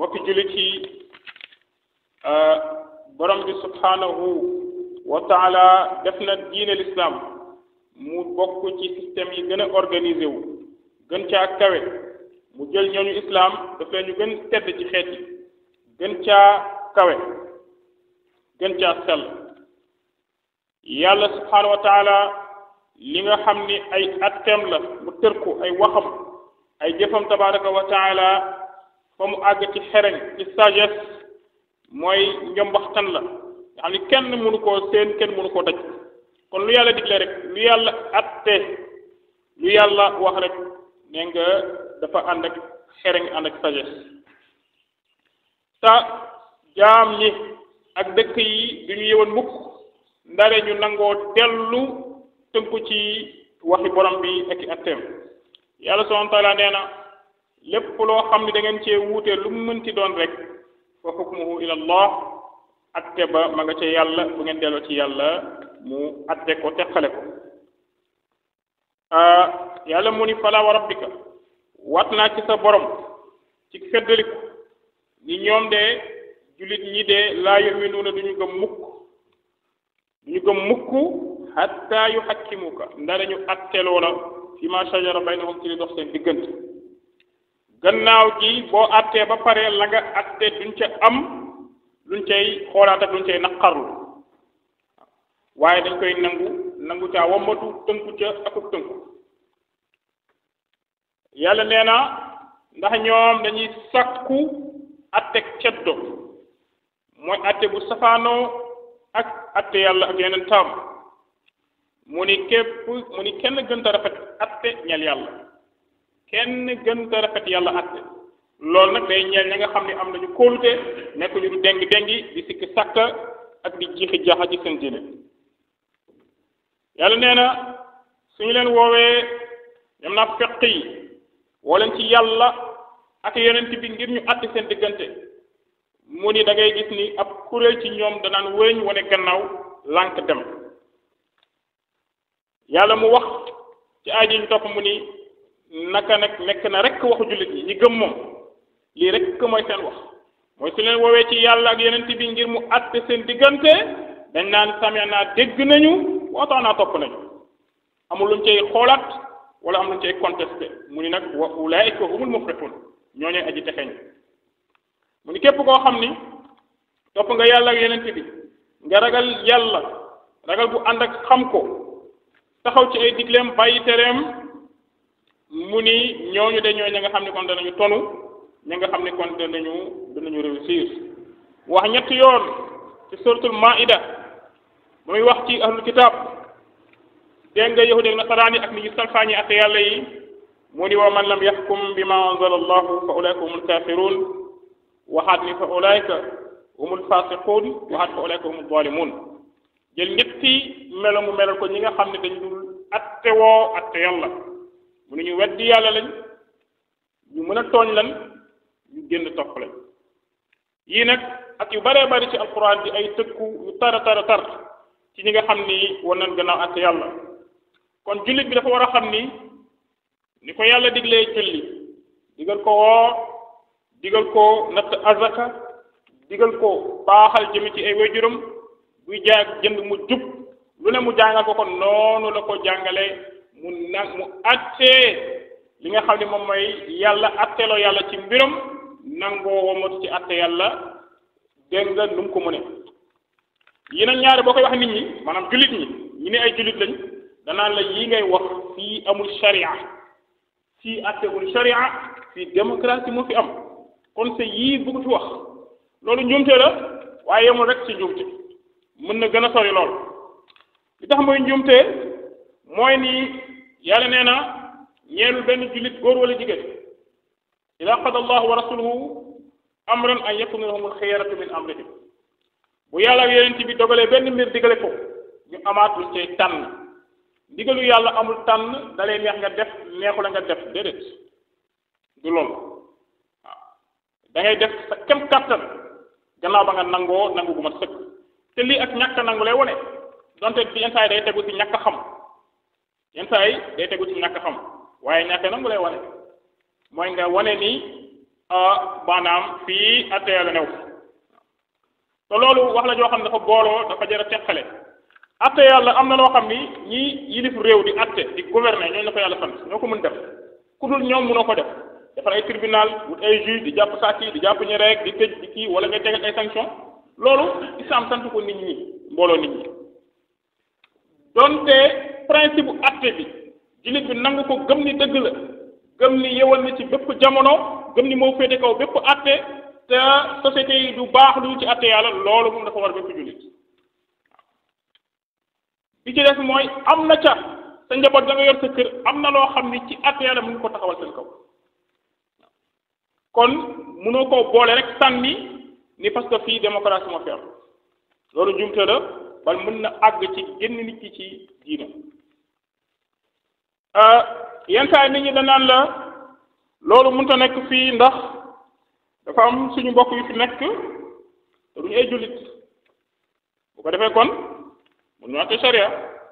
mbokki jullit yi borom bi subhanahu wa taala def na diine l'islam mu bokk ci système yi gën a organisé wu gën caa kawe mu jël ñooñu islam daf leen ñu gën tedd ci xeet yi gën caa kawe gën caa sell yàlla subhanahu wa taala li nga xam ni ay atteem la mu tër ko ay waxam ay jëfam tabaraka wa taala fa mu àgg ci xereñ ci sagesse mooy njombaxtan la nga xam ni kenn mënu koo seen kenn mënu koo daj kon lu yàlla digle rek lu yàlla atte lu yàlla wax rek nee nga dafa ànd ak xereñ ànd ak sagesse ta jaam ñi ak dëkk yi du ñu yëwan mukk ndare ñu nangoo dellu tënku ci waxi borom bi ak i atteem yàlla subhanahu wa taala nee na lépp loo xam ne da ngeen cee wuute lu mu mënti doon rek fa hukmuhu ila allah atte ba ma nga ca yàlla bu ngeen delloo ci yàlla mu atte ko teqale ko yàlla mu ni fala wa rabbika wat naa ci sa borom ci feddaliku ni ñoom de jullit ñi de laa yuminuuna duñu gëm mukk duñu gëm mukk hatta yu xakkimuka ndara ñu atteloo la fi ma shajara baynahum ci li dox seen diggante gannaaw gi boo attee ba pare la nga atte duñ ca am luñ cay xoolaat ak luñ cay naqarlu waaye dañ koy nangu nangu caa wambatu tënku ca akub tënku yàlla nee na ndax ñoom dañuy sakku atteg ceddo mooy atte bu safaanoo ak atte yàlla ak yeneen taam mu ni képp mu ni kenn gënta rafet atte ñel yàlla kenn gënta rafet yàlla atte loolu nag day ñeel ña nga xam ne am nañu kóolute nekk ñu du dengi dengi di sikki sàkka ak di jiixi jaaxa ci seen diine yàlla nee na suñu leen woowee ñoom naa feq yi woo leen ci yàlla ak yonent bi ngir ñu àtte seen diggante mu ni da ngay gis ni ab kuréel ci ñoom danaan wëñ wane gannaaw lànk dem yàlla mu wax ci aay ji ñu topp mu ni naka nag nekk na rek waxu jullit ñi ñi gëm moom lii rek mooy seen wax mooy su leen woowee ci yàlla ak yonent bi ngir mu àtte seen diggante dañ naan samee naa dégg nañu waatoo naa topp nañu amul luñ cay xoolaat wala am luñ cay contesté mu ni nag wa ulaika humul muflihun ñooñu aji texeñ mu ni képp koo xam ni topp nga yàlla ak yonent bi nga ragal yàlla ragal bu ànd ak xam ko taxaw ci ay digleem bàyyi tereem mu ni ñooñu de ñooy ña nga xam ne kon danañu tonu ña nga xam ne kon danañu danañu réussir wax ñetti yoon ci suratul maida ba muy wax ci ahlul kitab dégg nga yahudi ak nasaraan yi ak ni ñu salfaañi ak yàlla yi mu ni wa man lam yaxkum bima anzala allahu fa ulaika humul kafirun waxaat ni fa ulaika humul fasiqun waxaat fa ulaika humul zalimun jël ñetti melo mu melal ko ñi nga xam ne dañ dul atte woo atte yàlla mu ne ñu weddi yàlla lañ ñu mën a tooñ lan ñu génn topp lañ yii nag ak yu baree bari ci alquran di ay tëkku yu tara tara tar ci ñi nga xam ni war nañ gannaaw atte yàlla kon jullit bi dafa war a xam ni ni ko yàlla diglee julli digal ko woor digal ko natt azaka digal ko baaxal jëmi ci ay waajuram buy jaay ak jënd mu jub lu ne mu jàngal ko ko noonu la ko jàngale mu nag mu attee li nga xam ne moom mooy yàlla atteeloo yàlla ci mbiram nangoo womatu ci atte yàlla dégg nga nu mu ko mëne yi nag ñaari boo koy wax nit ñi maanaam jullit ñi ñi ne ay jullit lañ danaan la yi ngay wax fii amul sharia fii attewul sharia fii démocratie moo fi am kon sa yii bëgg fi wax loolu njuumte la waaye yemul rek ci njuumte mën na gën a sori lool li tax mooy njuumte mooy ni yàlla nee na ñeelul benn jullit góor wala jigéen ida qada allahu wa rasuluhu amran an yakuna lahum alxiyaratu min amrihim bu yàlla ak yonent bi dogalee benn mbir digale ko ñu amaat luñ cay tànn ndigalu yàlla amul tànn dalay neex nga def neexu la nga def déedéet du loolu waaw da ngay def sa kem kàttan gannaaw ba nga nangoo nangu gu mat sëkk te lii ak ñàkk nangu lay wone donte bi yenn saa yi day tegu ci ñàkk xam yenn saa yi day tegu ci ñàkk xam waaye ñàkk nangu lay wane mooy nga wane ni maanaam fii atte yàlla new te loolu wax la joo xam ne dafa booloo dafa jar a teqale atte yàlla am na loo xam ni ñi yilif réew di atte di gouverner ñooñu la ko yàlla sant ñoo ko mën def ku dul ñoom mënoo ko def defar ay tribunal wut ay juge di jàpp sàcc yi di jàpp ñu rek di tëj di kii wala ngay tegal ay sanction loolu islam sant ko nit ñi mbooloo nit ñi donte principe bu atte bi jullit bi nangu ko gëm ni dëgg la gëm ni yewal na ci bépp jamono gëm ni moo féete kaw bépp atte te société yi du baax lu ci atte yàlla loolu moom dafa war bépp jullit bi ci des mooy am na ca sa njaboot da nga yor sa kër am na loo xam ni ci atte yàlla mën nga ko taxawal seen kaw kon mënoo koo boole rek sànni ni parce que fii démocratie moo fi am loolu jumte la bal mën na àgg ci génn nit ki ci diina yenn saa nit ñi da naan la loolu mënta nekk fii ndax dafa am suñu mbokk yu fi nekk te duñu ay jullit bu ko defee kon mun ñu àtte sharia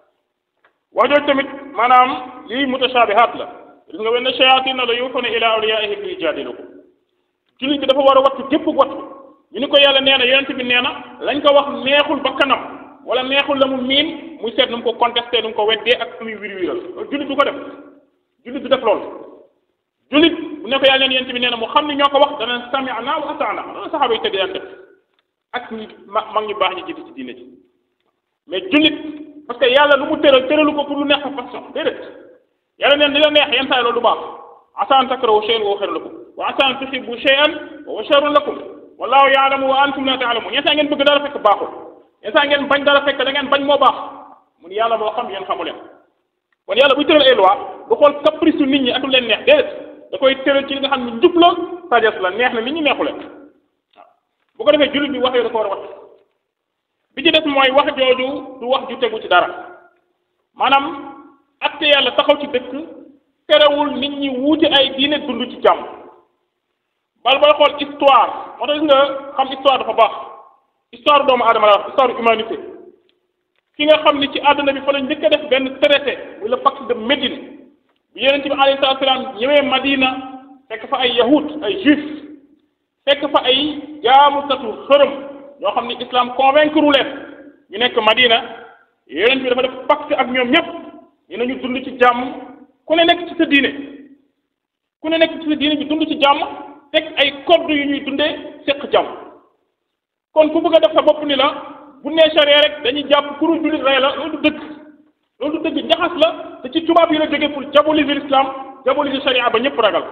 wax jooju tamit maanaam lii mutashaabihaat la gis nga wenn shayaatiina la yuufuuna ilaa awliyaa'ihim liyajaadilukum jullit bi dafa war a wattu gépp wattu ñu ni ko yàlla nee na yonent bi nee na lañ ko wax neexul ba kanam wala neexul la mu miin muy seet nu mu ko contesté nu mu ko weddee ak muy wir wiral loolu jullit du ko def jullit du def loolu jullit bu ne ko yàlla neen yonent bi nee na mu xam ni ñoo ko wax dana sami'na wa ata'na loolu saxaaba yi tëdd daan def ak ñi ma mag ñu baax ñi jiitu ci diine ji mais jullit parce que yàlla lu mu tëral tëralu ko pour lu neex sa façon déedéet yàlla neen li la neex yenn saa yi loolu du baax asa an takrahu shay'an wa huwa khayrun lakum wa asa an tuhibbu shay'an wa huwa sharrun lakum wallahu ya'lamu wa antum la ta'lamun yenn saa ngeen bëgg dara fekk baaxul yenn saa ngeen bañ dara fekk da ngeen bañ moo baax mun yàlla moo xam yéen xamu leen kon yàlla buy tëral ay loi du xool caprice nit ñi ak lu leen neex déedéet da koy tëral ci li nga xam ne njub la sagesse la neex na nit ñi neexu leen waaw bu ko defee jullit bi wax yooyu da ko war a wat bi ci des mooy wax jooju du wax ju tegu ci dara maanaam atte yàlla taxaw ci dëkk terewul nit ñi wuute ay diine dund ci jàmm bal booy xool histoire moo tax gis nga xam histoire dafa baax histoire doomu aadama la wax histoire humanité ki nga xam ni ci àdduna bi fa la njëkk a def benn traité muy le pacte de Médine bi yonent bi alayhi salaatu salaam ñëwee Madina fekk fa ay yahud ay juif fekk fa ay jaamukatu xërëm ñoo xam ni islam convaincre leen ñu nekk Madina yonent bi dafa def pacte ak ñoom ñëpp ñu ne ñu dund ci jàmm ku ne nekk ci sa diine ku ne nekk ci sa diine ñu dund ci jàmm teg ay code yu ñuy dundee seq jàmm kon ku bëgg a def sa bopp ni la bu nee charia rek dañuy jàpp kuru jullit rey la loolu du dëgg loolu du dëgg njaxas la te ci tubaab yi la jógee pour diaboliser l'islam diaboliser charia ba ñëpp ragal ko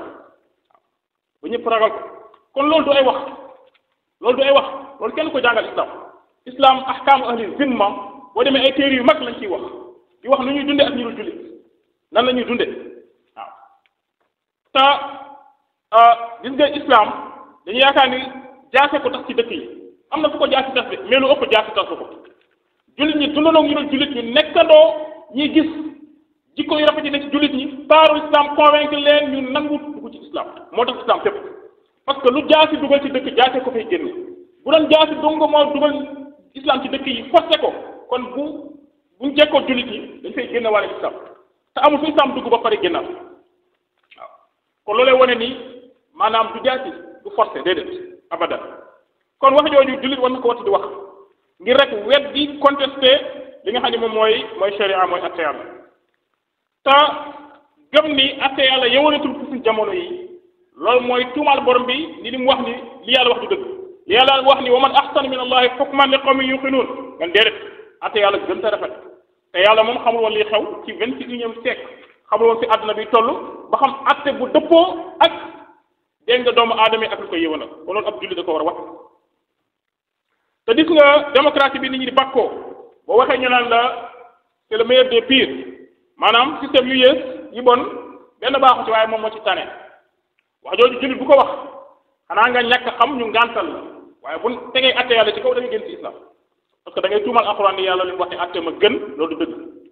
ba ñëpp ragal ko kon loolu du ay wax loolu du ay wax loolu kenn ko jàngal islam islam ahkaamu ahli zimma boo demee ay téere yu mag lañ ciy wax di wax nu ñuy dunde ak ñu dul jullit nan la ñuy dunde waaw te gis nga islam dañu yaakaar ni jaase ko tax ci dëkk yi am na fu ko jaasi tas de mais lu ëpp jaasi tas ko jullit ñi dundandoo ñu dul jullit ñu nekkandoo ñuy gis jikko yu rafet yi ne ci jullit ñi taaru islam convaincre leen ñu nangu dugg ci islam moo tax islam fépp parce que lu jaasi dugal ci dëkk jaase ko fay génn bu doon jaasi dong moo dugal islam ci dëkk yi forcé ko kon bu buñ jekkoo jullit ñi dañ fay génn wàlle islam te amul fu islam dugg ba pare génnaat waaw kon loolee wane ni maanaam du jaasi du forcé déedéet abadan kon wax jooju jullit war na ko watti di wax ngir rek wet di contesté li nga xam ne moom mooy mooy sharia mooy atte yàlla te gëm ni atte yàlla yëwanatul ci suñ jamono yi loolu mooy tuumaal borom bi ni li mu wax ni li yàlla wax du dëgg li yàlla wax ni wa man ahsanu min allahi hukman li qawmin yuqinuun man déedéet atte yàlla gën ta rafet te yàlla moom xamul woon li xew ci vingt et unième siècle xamul woon fi àdduna bi toll ba xam atte bu dëppoo ak dégg nga doomu aadama yi ak lu koy yëwanal kon loolu ab jullit da ko war a wax te gis nga démocratie bi nit ñi di bàkkoo boo waxee ñu naan la c'est le meilleur des pires maanaam système yu yées yi bon benn baaxu ci waaye moom moo ci tane wax jooju jullit bu ko wax xanaa nga ñàkk xam ñu ngàntal la waaye bu tegee atte yàlla ci kaw da ngay gën ci islam parce que da ngay tuumal alxuraan ni yàlla li mu wax ne atte ma gën loolu du dëgg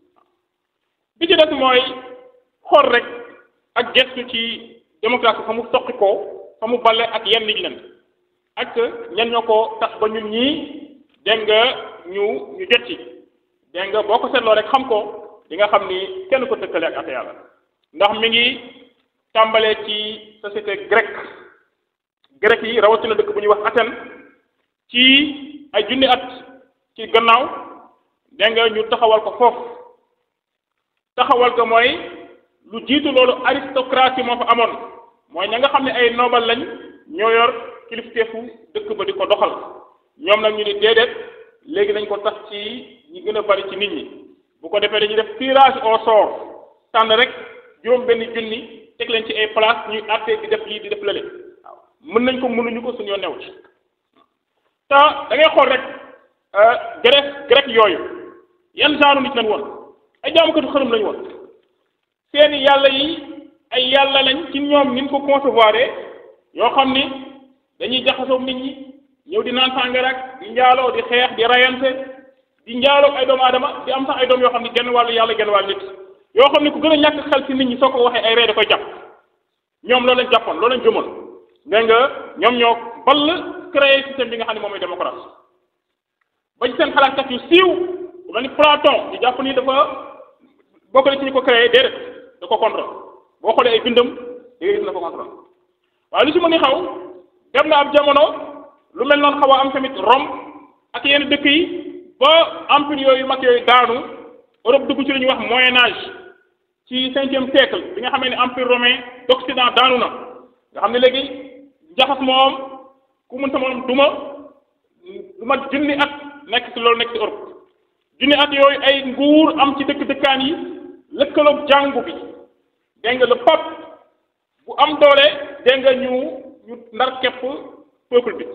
bi ci des mooy xool rek ak gestu ci démocratie fa mu soqi koo fa mu bale ak yenn nit leen ak ñan ñoo ko tax ba ñun ñii dégg nga ñu ñu jot ci dégg nga boo ko seetloo rek xam ko di nga xam ni kenn ko tëkkale ak atte yàlla ndax mi ngi tàmbalee ci société grecque grec yi rawatina dëkk bu ñuy wax Athènes ci ay junni at ci gannaaw dégg nga ñu taxawal ko foofu taxawal ko mooy lu jiitu loolu aristocratie moo fa amoon mooy ña nga xam ne ay noble lañ ñoo yor kilifteefu dëkk ba di ko doxal ñoom nag ñu ni déedéet léegi nañ ko tas ci ñi gën a bari ci nit ñi bu ko defee dañuy def tirage au sort tànn rek juróom benn junni teg leen ci ay place ñuy àtte di def lii di def lële waaw mën nañ ko mënuñu ko suñu new ci te da ngay xool rek grec grec yooyu yan genre nit lañ woon ay jaamukatu xërëm lañ woon seeni yàlla yi ay yàlla lañ ci ñoom ni ñu ko concevoir yoo xam ni dañuy jaxasoo nit ñi ñëw di naan sàngara ak di njaaloo di xeex di rayante di njaaloo ay doomu aadama di am sax ay doom yoo xam ni genn wàllu yàlla genn wàllu nit yoo xam ni ku gën a ñàkk xel ci nit ñi soo ko waxee ay ree da koy jàpp ñoom loolu lañ jàppoon loolu lañ gëmoon dégg nga ñoom ñoo ball créé système bi nga xam ne moom mooy démocratie ba ci seen xalaatkat yu siiw ku mel ni Platon di jàpp ni dafa bokk na ci ñu ko créé déedéet da ko contrôle boo xoolee ay bindam da ngay gis na ko contrôle waaye lu si mën ni xaw dem na ab jamono lu mel noonu xaw a am tamit Rome ak yenn dëkk yi ba empire yooyu mag yooyu daanu Europe dugg ci lu ñuy wax moyen âge ci cinquième siècle bi nga xamee ne empire romain d'Occident daanu na nga xam ne léegi njaxas moom ku mën sa moom duma lu mat junni at nekk ci loolu nekk ci Europe junni at yooyu ay nguur am ci dëkk dëkkaan yi lëkkaloog jàngu bi dégg nga le pape bu am doole dégg nga ñu ñu ndar képp peuple bi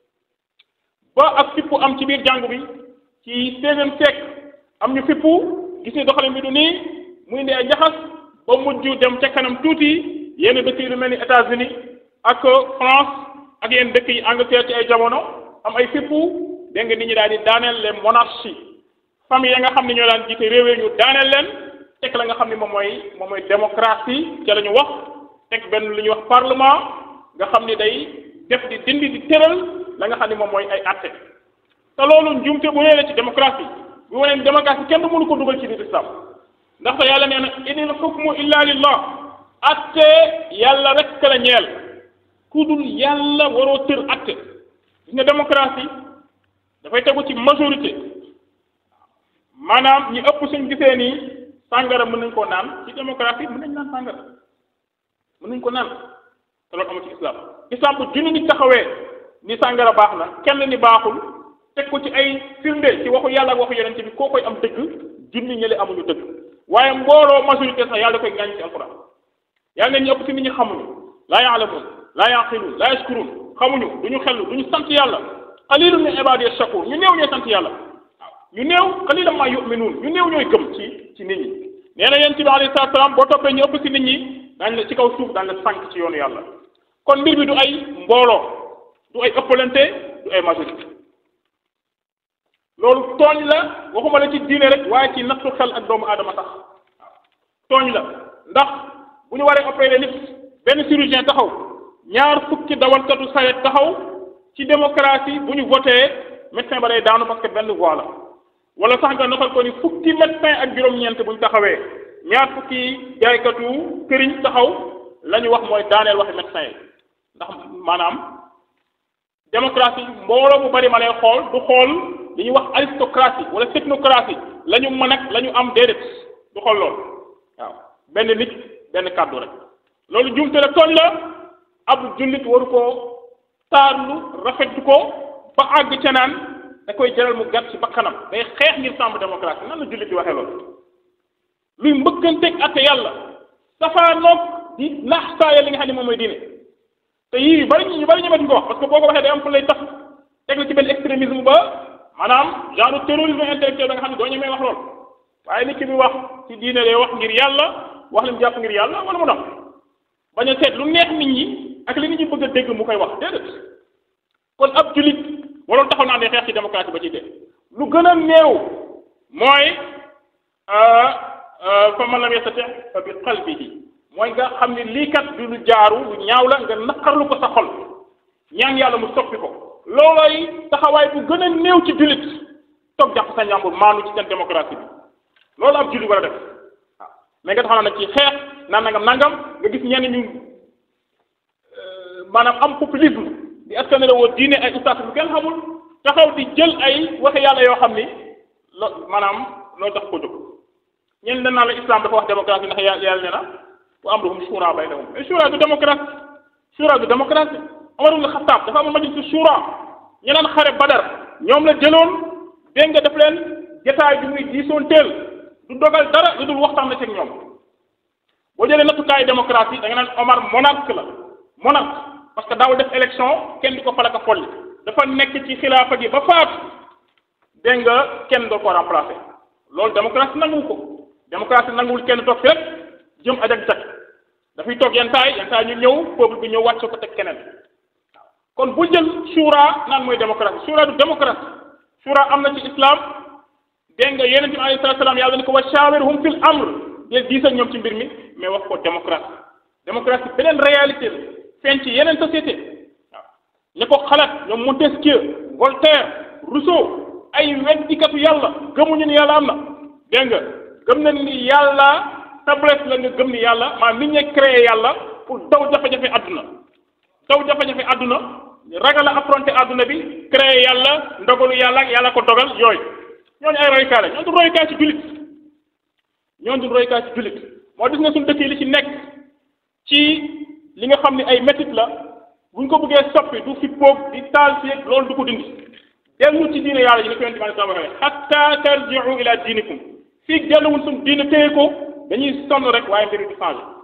ba ak fippu am ci biir jàngu bi ci seizième siècle am ñu fippu gis ni doxalin bi du nii muy indi ay njaxas ba mujj dem ca kanam tuuti yenn dëkk yi lu mel ni États-Unis ak France ak yenn dëkk yi Angleterre ci ay jamono am ay fippu dégg nga nit ñi daal di daaneel les monarchies famille ya nga xam ne ñoo daan jiite réew ñu daaneel leen teg la nga xam ne moom mooy moom mooy démocratie ca la ñu wax teg benn lu ñuy wax parlement nga xam ni day def di dindi di tëral la nga xam ne moom mooy ay atte te loolu njuumte bu nee la ci démocratie bu wane ni démocratie kenn mënu ko dugal ci biir islam ndaxte yàlla nee na inil hukmu illa lillah atte yàlla rek la ñeel ku dul yàlla waroo tër atte gis nga démocratie dafay tegu ci majorité maanaam ñi ëpp suñ gisee nii sàngara mën nañ koo naan ci démocratie mën nañ naan sàngara mën nañ ko naan te loolu amul ci islam islam bu junni nit taxawee ni sàngara baax na kenn ni baaxul teg ko ci ay firnde ci waxu yàlla ak waxu yonente bi koo koy am dëgg junni ñële amuñu dëgg waaye mbooloo majorité sax yàlla koy ngaañ ci alquran yàlla ne ñu ëpp ci nit ñi xamuñu laa yaalamuun laa yaqiluun laa yashkuruun xamuñu duñu xellu duñu sant yàlla qalilun min ibadiya shakur ñu néew ñooy sant yàlla waaw ñu néew qalilan ma yuminuun ñu néew ñooy gëm ci ci nit ñi nee na yonent bi alayhi salaatu salaam boo toppee ñu ëpp ci nit ñi daañ la ci kaw suuf daañ la sànq ci yoonu yàlla kon mbir bi du ay mbooloo du ay ëppalante du ay majorité loolu tooñ la waxuma la ci diine rek waaye ci nattu xel ak doomu aadama tax tooñ la ndax bu ñu waree opérer nit benn chirurgien taxaw ñaar fukki dawalkatu saret taxaw ci démocratie bu ñu voté médecin ba day daanu parce que benn voix la wala sax nga noxal ko ni fukki médecin ak juróom-ñeent bu ñu taxawee ñaar fukki jaaykatu këriñ taxaw la ñu wax mooy daaneel waxi médecin yi ndax maanaam démocratie mbooloo mu bari ma lay xool du xool li ñuy wax aristocratie wala technocratie la ñu mën ak la ñu am déedéet du xool lool waaw benn nit benn kàddu rek loolu jumte la tooñ la ab jullit waru koo taarlu rafetu ko ba àgg ca naan da koy jaral mu gàtt ci bakkanam day xeex ngir sàmm démocratie nan la jullit di waxee loolu luy mbëkkanteeg atte yàlla safaanoog di naax saaya li nga xam ne moom mooy diine te yii yu bari ñu bari ñemetuñ ko wax parce que boo ko waxee day am fu lay tax teg la ci benn extrémisme ba maanaam genre terrorisme intellectuel da nga xam ne doo ñemee wax lool waaye nit ki bi wax ci diine day wax ngir yàlla wax li mu jàpp ngir yàlla wala mu dox bañ a seet lu neex nit ñi ak li nit ñi bëgg a dégg mu koy wax déedéet kon ab julit waloon taxaw naa day xeex ci démocratie ba ci dee lu gën a néew mooy fa man lam yastati fa bi qalbihi mooy nga xam ne lii kat du lu jaaru lu ñaaw la nga naqarlu ko sa xol ñaan yàlla mu soppi ko loolooy taxawaay bu gën a néew ci jullit toog jàpp sa njàmbur maanu ci seen démocratie bi loolu ab jullit war a def waaw mais nga taxaw nag ci xeex naan nangam nangam nga gis ñenn ñu maanaam am populisme di askan la woo diine ay ustaas lu kenn xamul taxaw di jël ay waxe yàlla yoo xam ni lo maanaam loolu tax ko jóg ñeen dañ naan la islam dafa wax démocratie ndax yàlla yàlla nee na wa amruhum shura baynahum mais shura du démocratie shura du démocratie Omar ibn Khattab dafa amoon majlis shura ñu naan xare Badar ñoom la jëloon dégg nga def leen jotaay bi muy diisoon teel du dogal dara lu dul waxtaan na ci ak ñoom boo jëlee nattukaayu démocratie da nga naan Omar monarque la monarque parce que daawul def élection kenn di ko falaka folli dafa nekk ci xilaafa gi ba faatu dégg nga kenn doo ko remplacer loolu démocratie nanguwu ko démocratie nanguwul kenn toog fépp jëm aj ak jag dafay toog yenn taay yenn taay ñu ñëw peuple bi ñëw wàcce ko teg keneen kon bu jël shura naan mooy démocratie shura du démocratie shura am na ci islam dégg nga yonent bi alayhi salaatu salaam yàlla ni ko wa shawirhum fil amr del diis ak ñoom ci mbir mi mais wax ko démocratie démocratie beneen réalité la feeñ ci yeneen société waaw ña ko xalaat ñoom Montesquieu Voltaire Rousseau ay weddikatu yàlla gëmuñu ni yàlla am na dégg nga gëm nañ ni yàlla tablette la nga gëm ni yàlla maanaam nit ñi créé yàlla pour daw jafe-jafe àdduna daw jafe-jafe àdduna ragal a affronter àdduna bi créé yàlla ndogalu yàlla ak yàlla ko dogal yooyu ñooñu ay roykaay la ñoo du roykaay ci jullit ñoo du roykaay ci jullit moo gis nga suñu dëkk yi li ci nekk ci li nga xam ne ay métit la buñ ko bëggee soppi du fi poog di taal fi loolu du ko dindi dellu ci diine yàlla yi ni ko yonent bi sallallahu alayhi wa sallam hatta tarji'u ila diinikum fii delluwul suñu diine téye ko dañuy sonn rek waaye mbir du changé